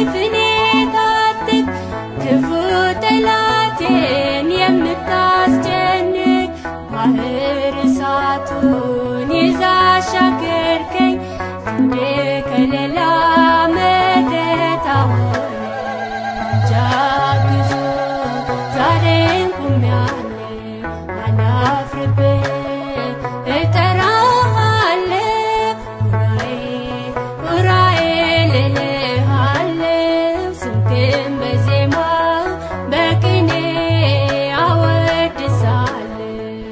በሰይፍኔ ታጥቅ ክፉ ጠላቴን የምታስጨንቅ ባህር እሳቱን ይዛ አሻገርከኝ ክንድ ከለላ መከታ ሆነ ጃግዞ ዛሬም ቆሜያለሁ አላፍርብህ እጠራሃለሁ ኡራኤል ኡራኤል እልሃለሁ ስምህን በዜማ በቅኔ አወድሳለሁ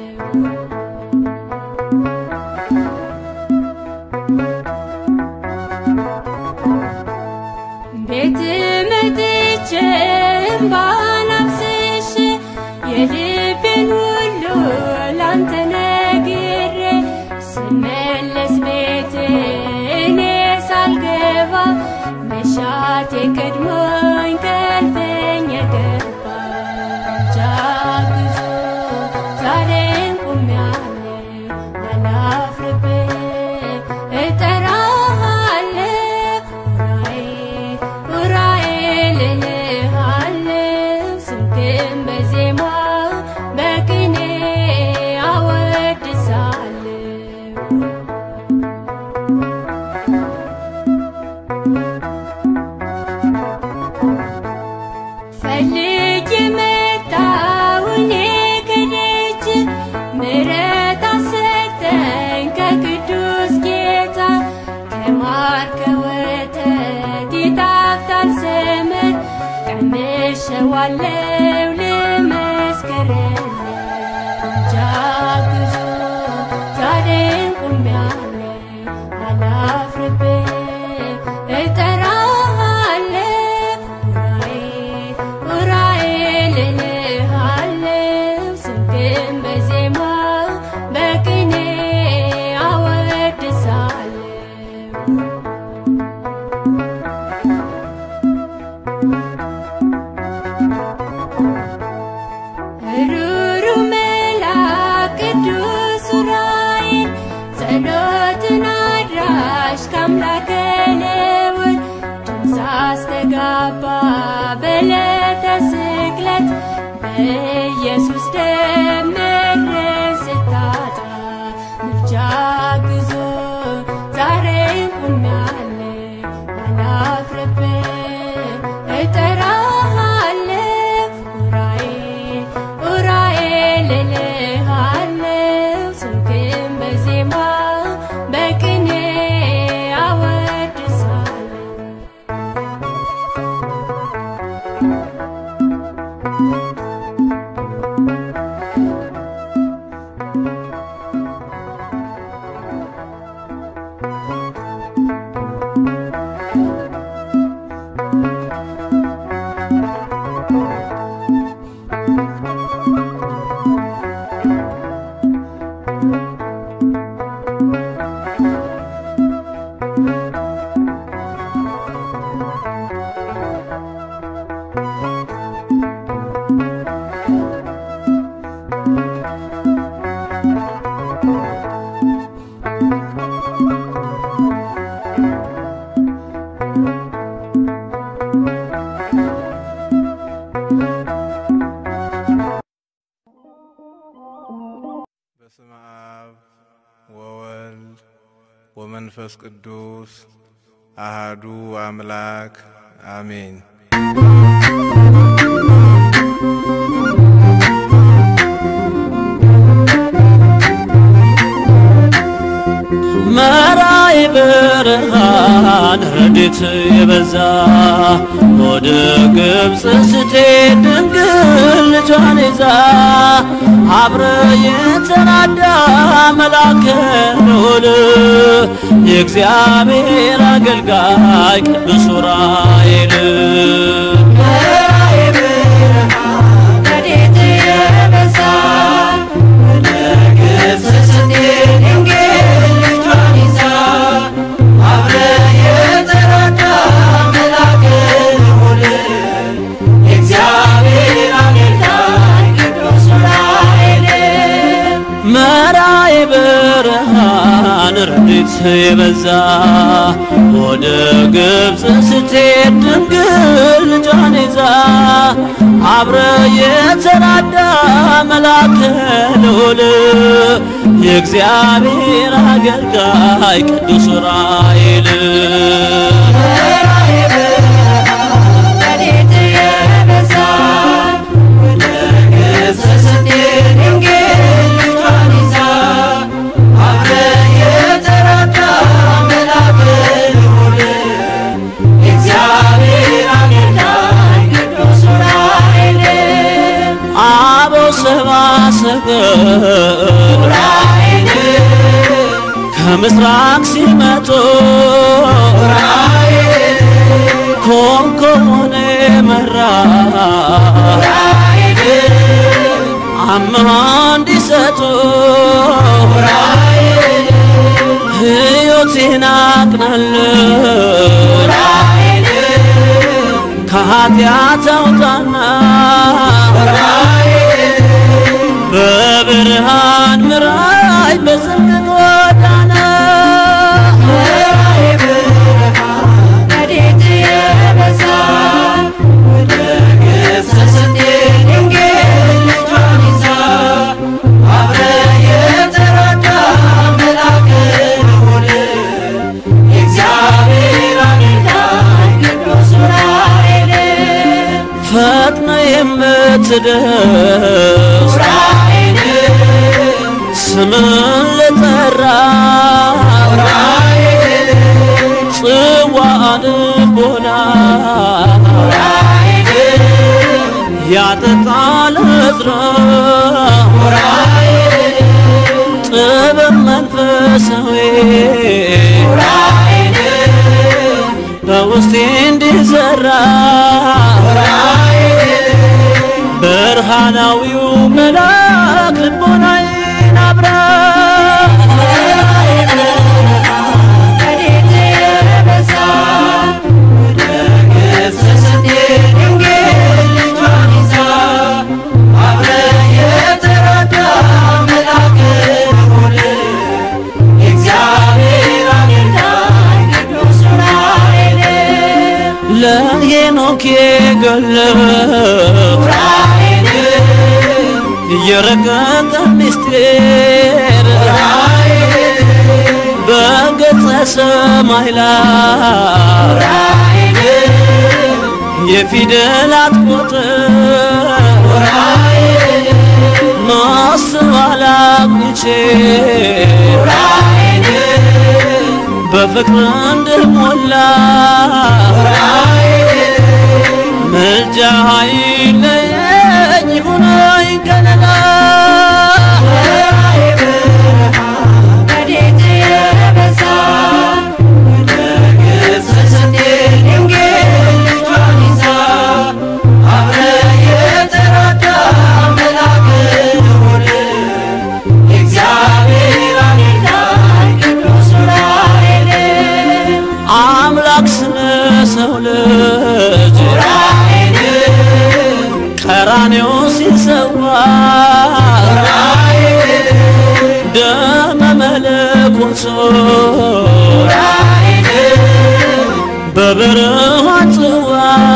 ቤት መጥቼ እምባን አፍስሼ የልቤን ሁሉ ላንተ ነግሬ ስመለስ ቤት እኔ ሳልገባ መሻቴ ቀድሞኝ ከልፈኝ ገባ ጃግዞ ዛሬም ቆሜያለሁ አላፍርብህ እጠራሃለሁ ኡራኤል ኡራኤል እልሃለሁ ስምህን በዜማ በቅኔ አወድሳለሁ ፈልጌ መጣሁ እኔ ከደጅ ምሕረት አሰጠኝ ከቅዱስ ጌታ ከማር ከወተት ይጣፍጣል ዘመን ቀምሼዋለሁ ልመስክርልህ ጃግዞ ዛሬም ቆሜያለሁ አላፍርብህ እጠራሃለሁ ኡራኤል ኡራኤል እልሃለሁ ስምህን በዜማ በቅኔ አወድሳለሁ ሩሩ መልአክ ቅዱስ ኡራኤል ጸሎትን አድራሽ ከአምላከ ልዑል ድምፅ አስተጋባ በዕለተ ስቅለት በኢየሱስ ደም መድረስ ስታጣ ምልጃ ግዞ ዛሬም ቆሜያለሁ አላፍርብህ እጠራሃለሁ ኡራኤል ኡራኤል እልሃለሁ ስምህን በዜማ በቅኔ አወድሳለሁ በስመ አብ ወወልድ ወመንፈስ ቅዱስ አሃዱ አምላክ አሜን። መራይ ብርሃን ረድኤት የበዛ ወደ ግብፅ ስትሄድ ድንግል ልጇን ይዛ አብረ የተናዳ መልአከ ልዑል የእግዚአብሔር አገልጋይ ቅዱስ ዑራኤል ረድኤት የበዛ ወደ ግብፅ ስትሄድ ድንግል ልጇን ይዛ አብረ የተራዳ መልአከ ልዑል የእግዚአብሔር አገልጋይ ቅዱስ ዑራኤል መራይ ብርሃን ረድኤት ረድኤት የበዛ ወደ ግብፅ ስትሄድ ድንግል ልጇን ይዛ አብረ የተራዳ መልአከ ልዑል የእግዚአብሔር አገልጋይ ቅዱስ ዑራኤል ረድኤት የበዛ ወደ ግብፅ ስትሄድ ድንግል ልጇን ይዛ አብረ የተራዳ መልአከ ልዑል የእግዚአብሔር አገልጋይ ቅዱስ ዑራኤል አበው ሰብአ ሰገል ዑራኤል ከምስራቅ ሲመጡ ዑራኤል ኮንኮኔ መራ ዑራኤል አምሃ እንዲሰጡ ዑራኤል ሕይወቴን አቅናለ ዑራኤል ከኃጢአት አውጣና ዑራኤል በብርሃን ምራይ በጽድቅ ጎዳና ረድኤት የበዛ ወደ ግብፅ ስትሄድ ድንግል ልጇን ይዛ አብረ የተራዳ መልአከ ልዑል የእግዚአብሔር አገልጋይ ቅዱስ ዑራኤል ፈጥነ የምትደርስ ዑራኤል ስምን ልጠራ ዑራኤል ጽዋ ልቦና ዑራኤል ያጠጣል ዕዝራ ዑራኤል ጥበብ መንፈሳዊ ዑራኤል በውስጤ እንዲዘራ ዑራኤል ብርሃናዊው መልአክ ልቦናዬን አብራ ረድኤት የበዛ ወደ ግብፅ ስትሄድ ድንግል ልጇን ይዛ አብረ የተራዳ መልአከ ልዑል የእግዚአብሔር አገልጋይ ቅዱስ ዑራኤል ለሄኖክ የገለበ ዑራኤል የረቀቀ ምስጢር ዑራኤል በገጸ ሰማይ ላይ ዑራኤል የፊደላት ቁጥር ዑራኤል ማስብ አላግኝቼ ዑራኤል በፍቅር እንድሞላ ዑራኤል ምልጃ ኃይለየኝ ሁነኝ ከለላ ረድኤት የበዛ ወደ ግብፅ ስትሄድ ድንግል ልጇን ይዛ አብረ የተራዳ መልአከ ልዑል የእግዚአብሔር አገልጋይ ቅዱስ ዑራኤል አምላክ ስለ ሰው ልጅ ዑራኤል ቀራኔው ሲሰዋ ዑራኤል ደመ መለኮት ዑራኤል በብርሃን ጽዋ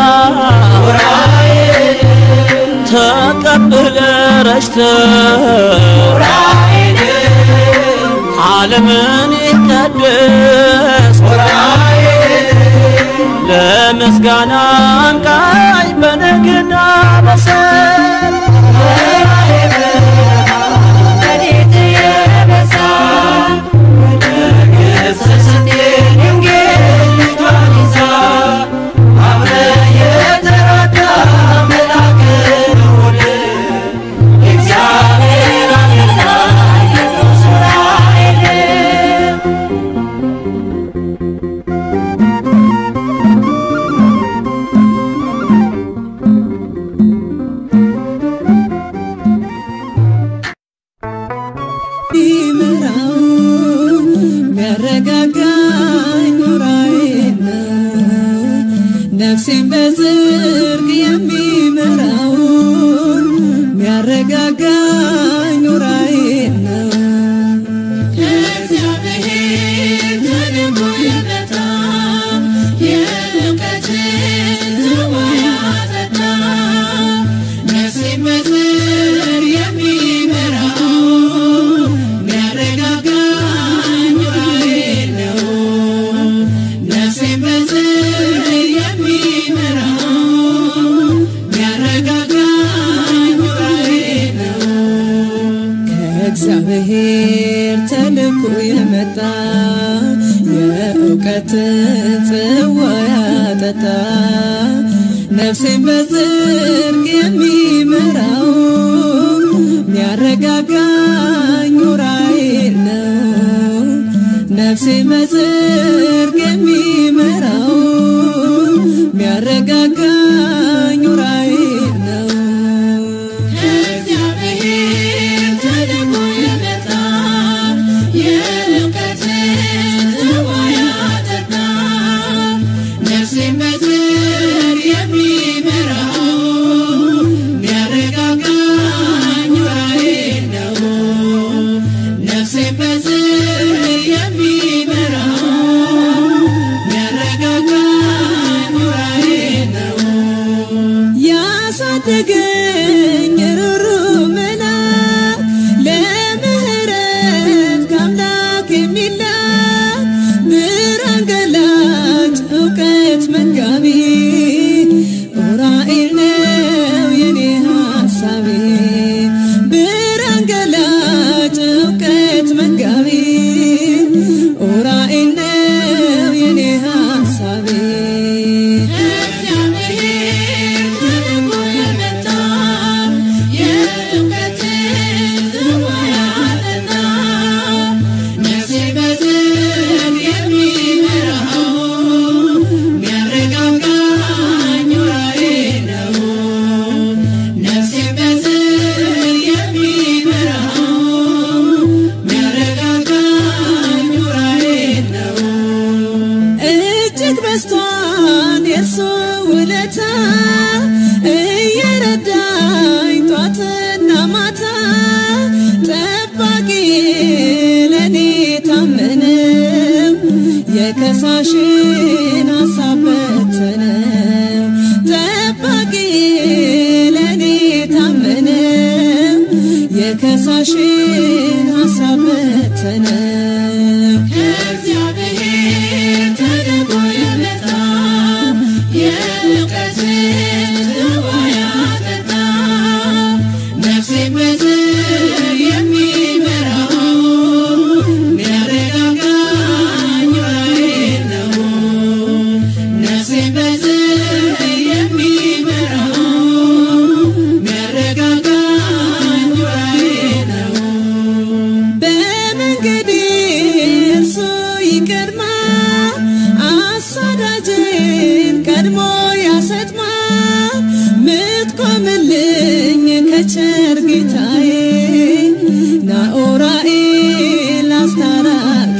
ዑራኤል ተቀብለ ረሽተ ዑራኤል ዓለምን ይቀድስ ዑራኤል ለምስጋና አንቃኝ በነግና በሰል ረድኤት የበዛ ወደ ግብፅ ስትሄድ ድንግል ልጇን ይዛ አብረ የተራዳ መልአከ ልዑል የእግዚአብሔር አገልጋይ ቅዱስ ዑራኤል ከእግዚአብሔር ተልኮ የመጣ የእውቀት ጽዋ ያጠጣ ነፍሴን በጽድቅ የሚመራው ሚያረጋጋኝ ዑራኤል ነው። ነፍሴን በጽድቅ የሚመራው ሚያረጋጋኝ ዑራኤል ነው። ከእግዚአብሔር ተልኮ የመጣ የእውቀት ጽዋ ያጠጣ ነፍሴን በጽድቅ የሚመራው ሚያረጋጋኝ ዑራኤል ነው። ነፍሴን በጽድቅ የሚመራው ሚያረጋጋኝ ዑራኤል ነው። ያሳደገኝ ሩሩ መልአክ ለምህረት ከአምላክ የሚላክ ብርሃን ገላጭ እውቀት መጋቢ ዑራኤል ነው የኔ ሐሳቤ ብርሃን ገላጭ እውቀት መጋቢ ዑራኤል ነው የኔ ሐሳቤ ከእግዚአብሔር ተልኮ የመጣ የእውቀት ጽዋ ያጠጣ ነፍሴን በጽድቅ የሚመራው ሚያረጋጋኝ ዑራኤል ነው። ነፍሴን በጽድቅ የሚመራው ሚያረጋጋኝ ዑራኤል ነው። እጅግ በስቷን የእሱ ውለታ እየረዳኝ ጧትና ማታ ጠባቂ ለእኔ ታመነው የከሳሽን ሀሳብ በተነው ጠባቂ ለእኔ ታመነው የከሳሽን ሀሳብ በተነው ከእግዚአብሔር ተልኮ የመጣ የእውቀት ጽዋ ያጠጣ ነፍሴን በጽድቅ የሚመራው ሚያረጋጋኝ ዑራኤል ነው። ነፍሴን በጽድቅ የሚመራው ሚያረጋጋኝ ዑራኤል ነው። በመንገዴ እርሱ ይቀድማል፣ አሳዳጅን ቀድሞ ያሰጥማል። ምትቆምልኝ ከቸር ጌታዬ ናኦራኤል አስታራቂ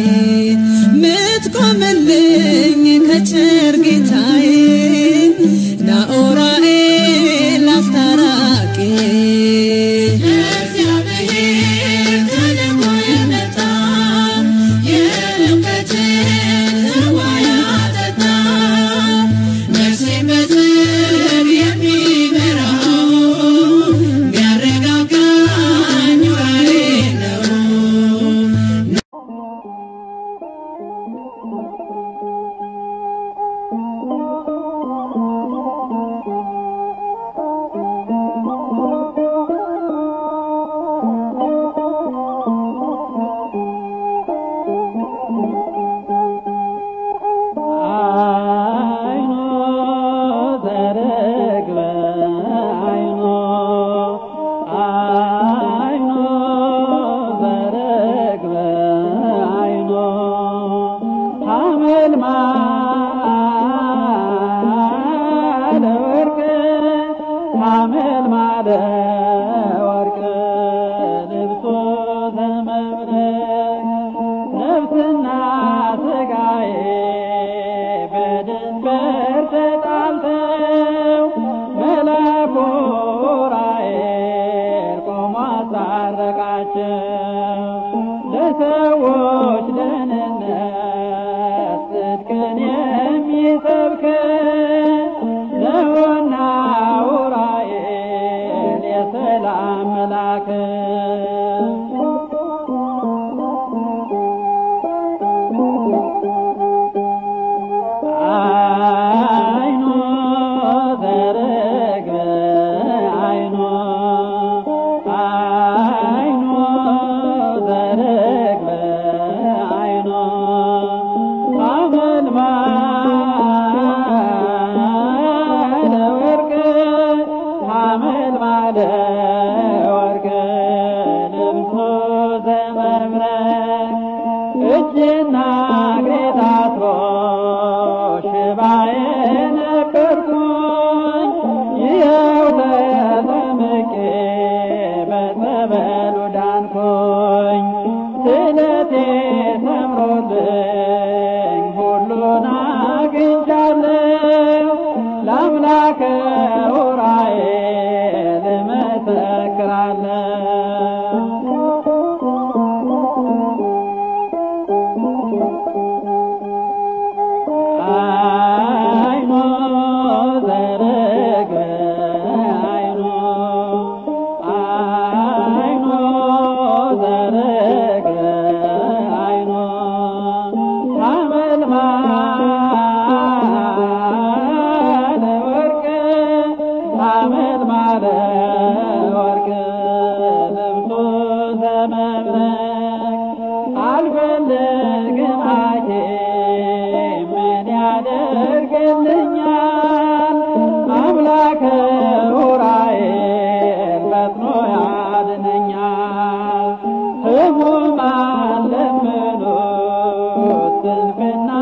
ምትቆምልኝ ከቸር ጌታዬ ናኦራኤል አስታራቂ ከእግዚአብሔር ተልኮ የመጣ የእውቀት ጽዋ ያጠጣ ነፍሴን በጽድቅ የሚመራው ሚያረጋጋኝ ዑራኤል ነው። አይኖ ዘርግበ አይኖ አይኖ ዘርግበ አይኖ ሐመልማለ ወርቅ ሐመልማለ ወርቅ ልብሶ ዘመብረቅ ነፍስና ስጋዬ በድንበር ተጣልተው መላኩ ዑራኤል ቆሞ አስታረቃቸው። ለሰዎች ደህንነት ጽድቅን የሚሰብክ ነውና ዑራኤል የሰ እጅና እግሬ ታስሮ ሽባዬ ነበርኩኝ ይኸው ተጠምቄ በጸበሉ ዳንኩኝ ስለቴ ሰምሮልኝ ሁሉን አግኝቻለሁ ለአምላከ ዑራኤል አይኖ ዘርግ አይኖ አይኖ ዘርግ አይኖ ሐመልማለ ወርቅ ሐመልማለ ወርቅ ልብሱ ዘመብረቅ አልፈልግም ሐኪም ምን ያደርግልኛል አምላከ ዑራኤል ፈጥኖ ያድነኛል ሕሙማን ለምኑት ስንፍና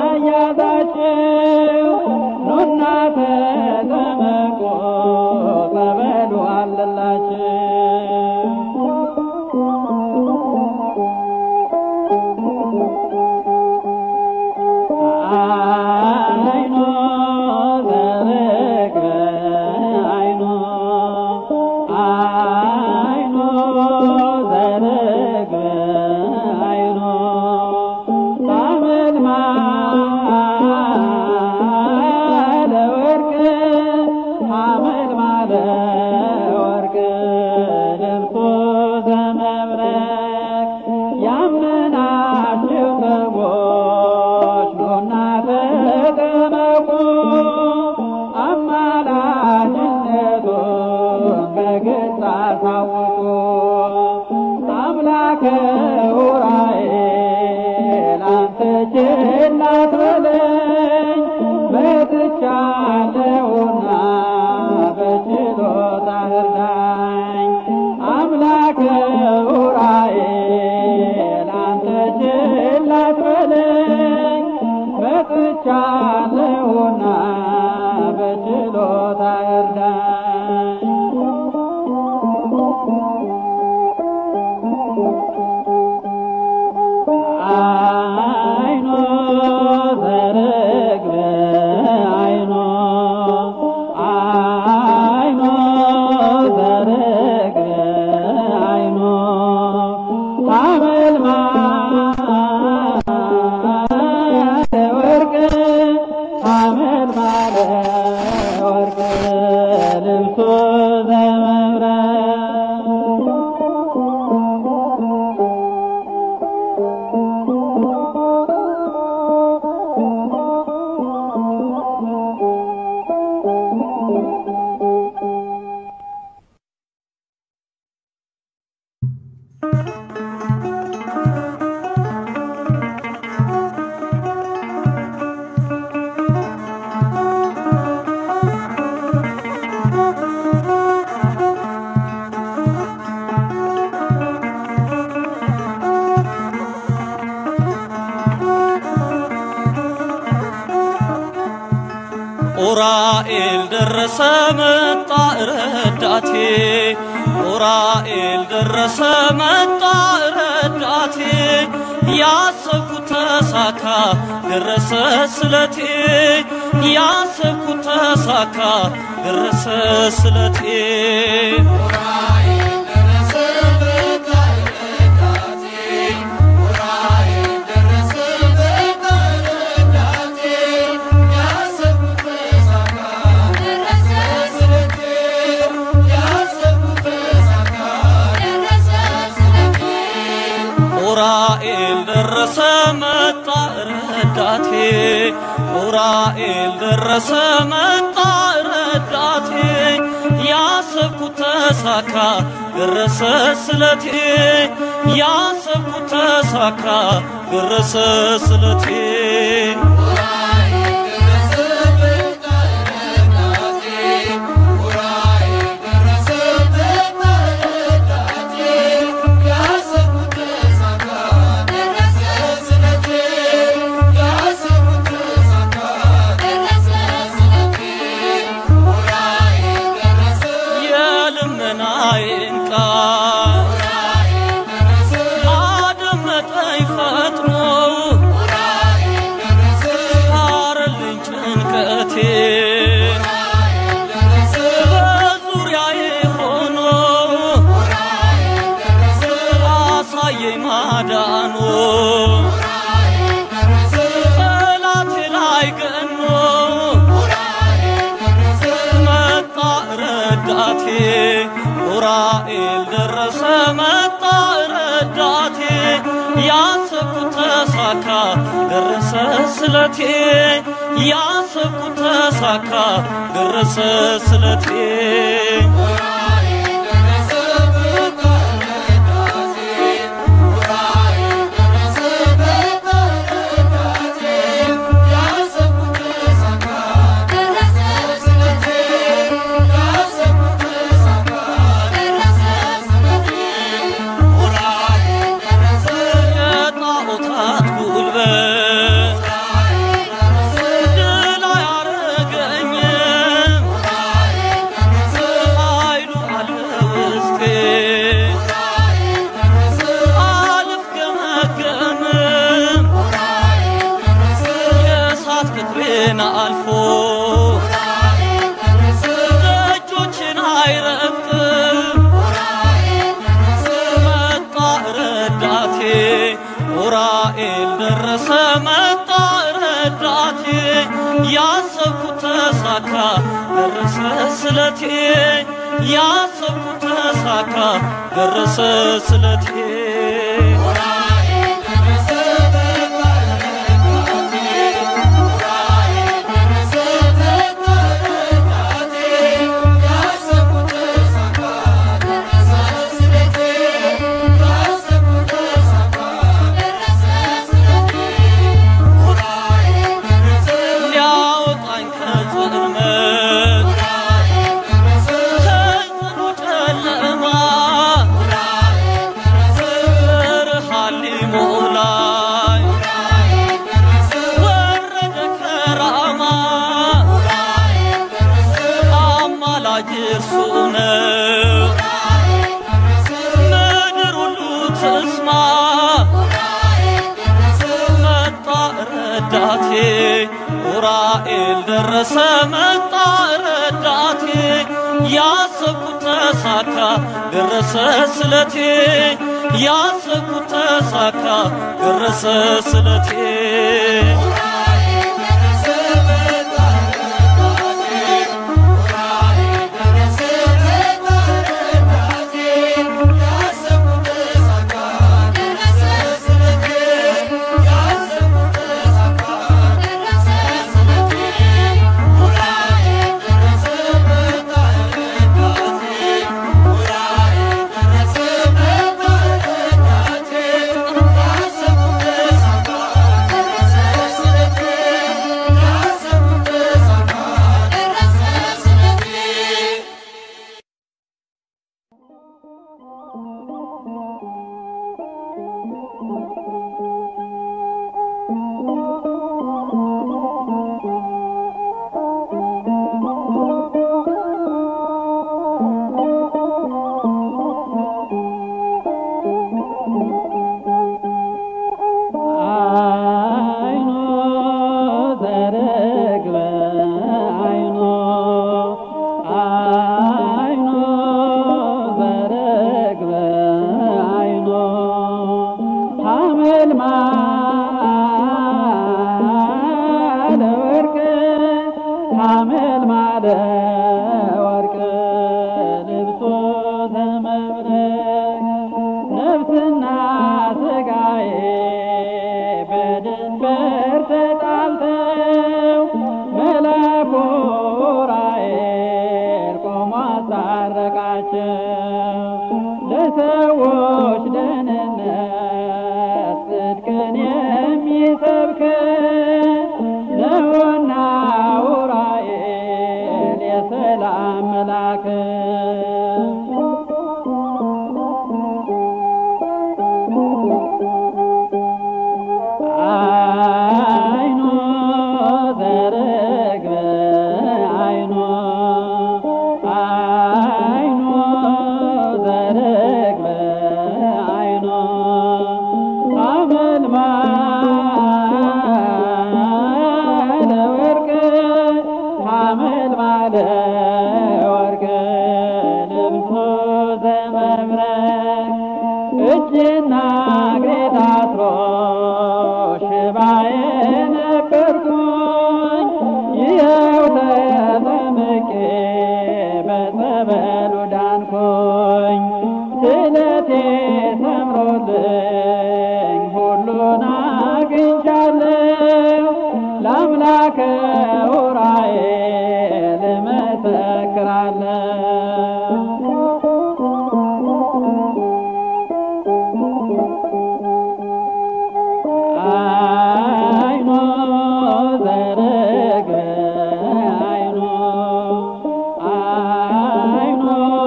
ያዛችሁ ኑና ተጠመቁ ጸበሉ አለላችሁ አይኖ ዘርግ አይኖ አይኖ ዘርግ አይኖ ሐመልማለ ወርቅ ሐመልማለ ወርቅ ልብሱ ዘመብረቅ ያመናችሁ ሰዎች ኑና ተጠመቁ አማላጅነቱን በግልጽ አሳውቁ አምላከ ዑራኤል አንተ ችላ አትበለኝ መጥቻለሁና በችሎታ እርዳኝ አምላከ ዑራኤል አንተ ችላ አትበለኝ መጥቻለሁና በችሎታ እርዳኝ አይኖ ዘርግ አይኖ አይኖ ዘርግ አይኖ ሐመልማለ ወርቅ ሐመልማለ ወርቅ ልብሱ ዘመብረቅ ኡራኤል ደረሰ መጣ ረዳቴ ኡራኤል ደረሰ መጣ ረዳቴ ያሰብኩት ተሳካ ደረሰ ስለቴ ያሰብኩት ተሳካ ደረሰ ስለቴ ኡራኤል ደረሰ መጣ ረዳቴ ኡራኤል ደረሰ መጣ ረዳቴ ያሰብኩት ተሳካ ደረሰ ስለቴ ያሰብኩት ተሳካ ደረሰ ስለቴ Yeah. ረዳቴ ኡራኤል ደረሰ መጣ ረዳቴ ያሰብኩት ተሳካ ደረሰ ስለቴ ያሰብኩት ተሳካ ደረሰ ስለቴ የጣዖታት ጉልበት ድል አያረገኝም ኃይሉ አለ ውስጤ አልፍገመገምም የእሳት ቅጥሬን አልፎ ደጆችን አይረግጥም መጣ ረዳቴ ኡራኤል ደረሰ መጣ ረዳቴ ያሰብኩት ተሳካ ደረሰ ስለቴ ያሰብኩት ተሳካ ደረሰ ስለቴ ሊያወጣኝ ከጽልመት ከጽኑ ጨለማ ብርሃን ሊሞላኝ ወረደ ከራማ አማላጅ እርሱ ነው ምድር ሁሉ ትስማ መጣ ረዳቴ ኡራኤል ደረሰ መጣ ረዳቴ ያሰብኩት ተሳካ ደረሰ ስለቴ ያሰብኩት ተሳካ ደረሰ ስለቴ አይኖ ዘርግበ አይኖ አይኖ ዘርግበ አይኖ ሐመልማለ ወርቅ ሐመልማለ ወርቅ ልብሶ ዘመብረቅ ነፍስና ስጋዬ በድንበር ተጣልተው መላኩ ዑራኤል ቆሞ አስታረቃቸው። ለሰዎች ደህንነት ጽድቅን የሚሰብክ ነውና ዑራኤል የሰላም መልአክ አይኖ ዘርግበ አይኖ አይኖ ዘርግበ አይኖ ሐመልማለ ወርቅ ሐመልማለ ወርቅ ልብሶ ዘመብረቅ እጅና እግሬ ታስሮ ሽባዬ ነበርኩኝ ይኸው ተጠምቄ በጸበል አይኖ ዘርግ አይኖ አይኖ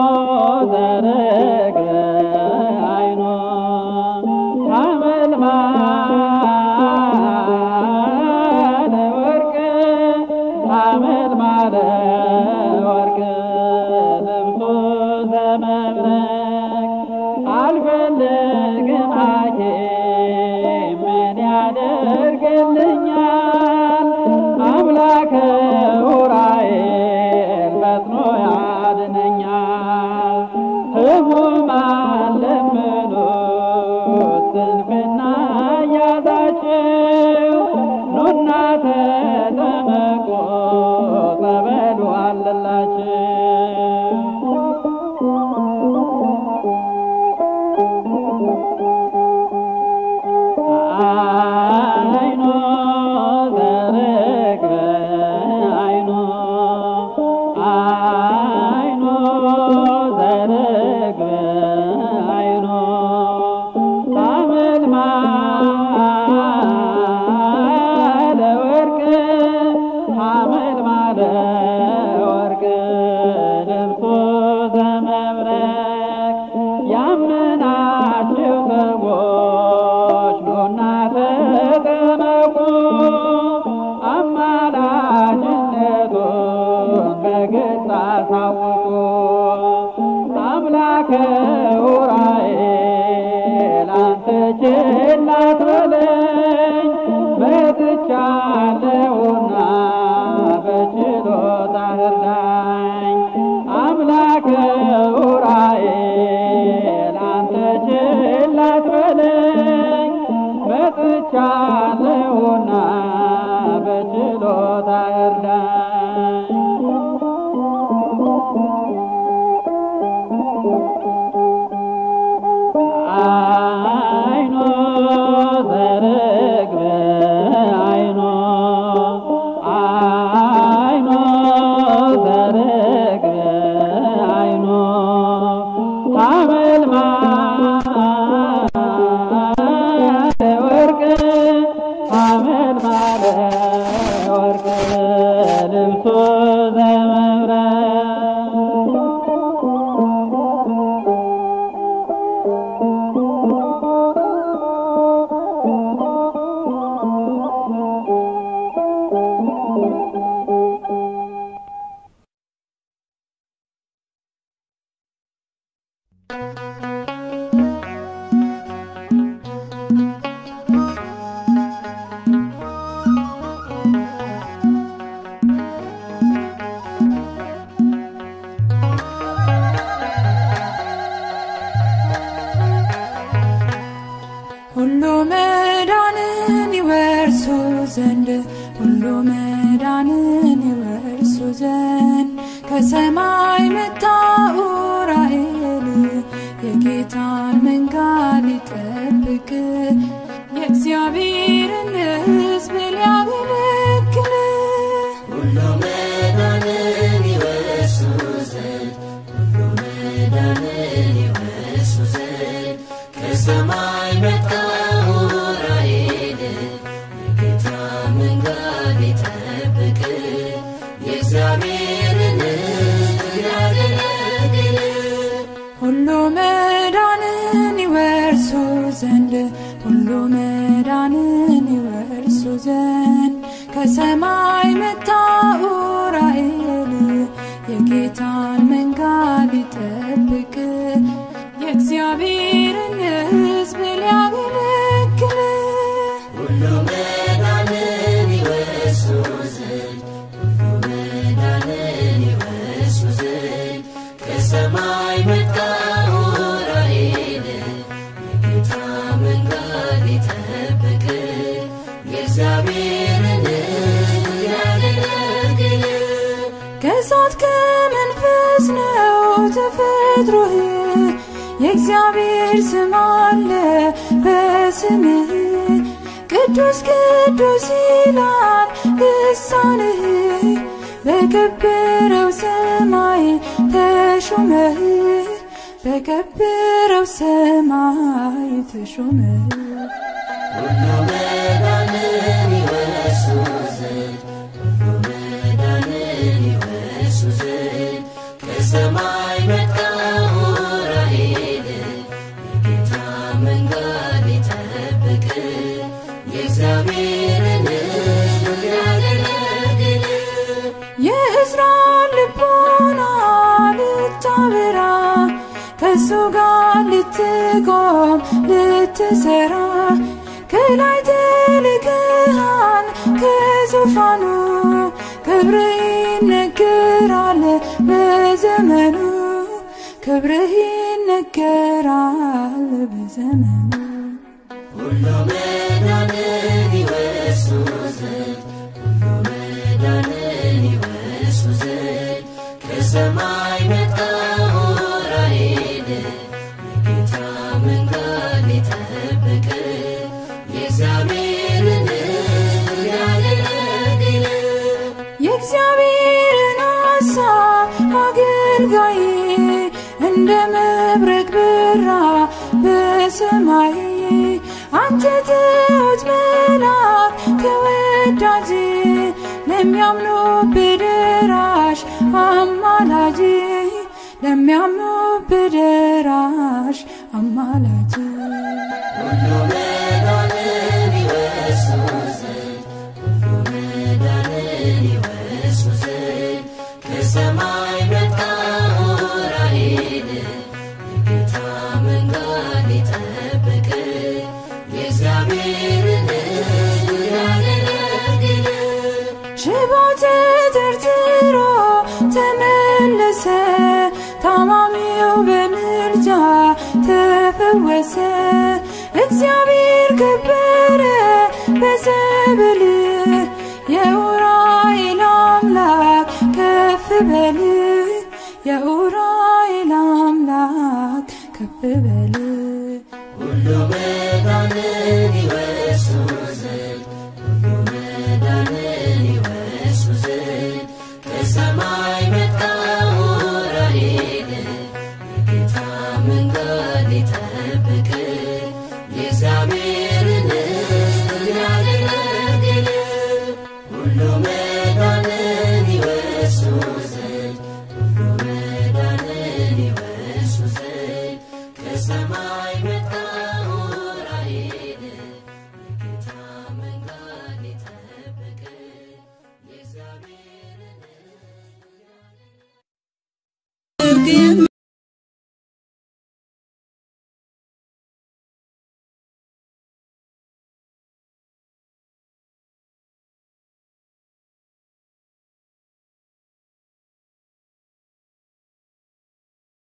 ዘርግ አይኖ ሐመልማለ ወርቅ ሐመልማለ ወርቅ ልብሱ ዘመብረቅ አልፈልግም ሐኪም ምን ያደርግልኛል አምላከ ዑራኤል ፈጥኖ ያድነኛል ሕሙማን ለምኑት ስንፍና ያዛችሁ ኑና ተጠመቁ ጸበሉ አለላችሁ አይኖ ዘርግበ አይኖ አይኖ ዘርግበ አይኖ ሐመልማለ ወርቅ ሐመልማለ ወርቅ ልብሱ ዘመብረቅ ያመናችሁ ሰዎች ኑና ተጠመቁ አማላጅነቱን በግልጽ አሳውቁ አምላከ ዑራኤል አንተ ችላ አትበለኝ መጥቻለሁና በችሎታ እርዳኝ አምላከ ዑራኤል አንተ ችላ አትበለኝ መጥቻለሁና በችሎታ እርዳኝ አይኖ ዘርግበ አይኖ አይኖ ዘርግበ አይኖ ሐመልማለ ወርቅ ሐመልማለ ወርቅ ልብሱ ዘመብረቅ ሁሉ መዳንን ይወርሱ ዘንድ ሁሉ መዳንን ይወርሱ ዘንድ ከሰማይ መጣ ዑራኤል የጌታን መንጋ ሊጠብቅ የእግዚአብሔርን ሕዝብ ሊያገለግል ሁሉ መዳንን ይወርሱ ዘንድ ሁሉ መዳንን ይወርሱ ዘንድ ከሰማይ መጣ ዑራኤል የጌታ መንገድ ሊጠብቅ የእግዚአብሔርን ሕዝብ ሊያገለግል ሁሉ መዳንን ይወርሱ ዘንድ ሁሉ መዳንን ይወርሱ ዘንድ ከሰማይ መጣ ዑራኤል የጌታን መንጋ ሊጠብቅ የእግዚአብሔርን ሕዝብ ሊያገለግል ሁሉ መዳንን ይወርሱ ዘንድ ሁሉ መዳንን ይወርሱ ዘንድ ከሰማይ መጣ ዑራኤል የጌታ መንገድ ሊጠብቅ የእግዚአብሔርን ሕዝብ ሊያገለግል ከእሳት ከመንፈስ ነው ተፈጥሮህ የእግዚአብሔር ስም አለ በስምህ ቅዱስ ቅዱስ ይላል ልሳንህ በከበረው ሰማይ ተሾመህ በከበረው ሰማይ ተሾመህ ሁሉ መዳንን ይወርሱ ዘንድ ሁሉ መዳንን ይወርሱ ዘንድ ከሰማይ መጣ ዑራኤል የጌታ መንገድ ሊጠብቅ የእግዚአብሔርን ሕዝብ ሊያገለግል የእስራኤል ልቦና ልታበራ ከሱ ጋር ልትቆም ልትሰራ ከላይ ተልከሃል ከዙፋኑ ክብርህ ይነገራል በዘመኑ ክብርህ ይነገራል በዘመኑ ሁሉ መዳንን ይወርሱ ዘንድ ሁሉ መዳንን ይወርሱ ዘንድ ከሰማይ መጣ ዑራኤል የጌታ መንገድ ሊጠብቅ የእግዚአብሔርን ሕዝብ ሊያገለግል የእግዚአብሔርን ሐሳብ አገልጋይ እንደ መብረቅ በራ በሰማይ አንተ ትሑት መልአክ ተወዳጅ ለሚያምኑ በደራሽ አማላጅ ለሚያምኑ በደራሽ አማላጅ ሁሉ መዳንን ይወርሱ ዘንድ ሁሉ መዳንን ይወርሱ ዘንድ ከሰማይ መጣ ዑራኤል የጌታ መንገድ ሊጠብቅ የእግዚአብሔርን ሕዝብ ሊያገለግል ሽባው ተተርትሮ ተመለሰ፣ ታማሚው በምልጃ ተፈወሰ። እግዚአብሔር ከበረ በዘብል የኡራኤል አምላክ ከፍ በል የኡራኤል አምላክ ከፍ በል ሁሉ መዳንን ይወርሱ ዘንድ ሁሉ መዳንን ይወርሱ ዘንድ ከሰማይ መጣ ዑራኤል የጌታ መንገድ ሊጠብቅ የእግዚአብሔርን ሕዝብ ሊያገለግል ሁሉ መዳንን ይወርሱ ዘንድ ሁሉ መዳንን ይወርሱ ዘንድ ከሰማይ መጣ ዑራኤል የጌታ መንገድ ሊጠብቅ የእግዚአብሔርን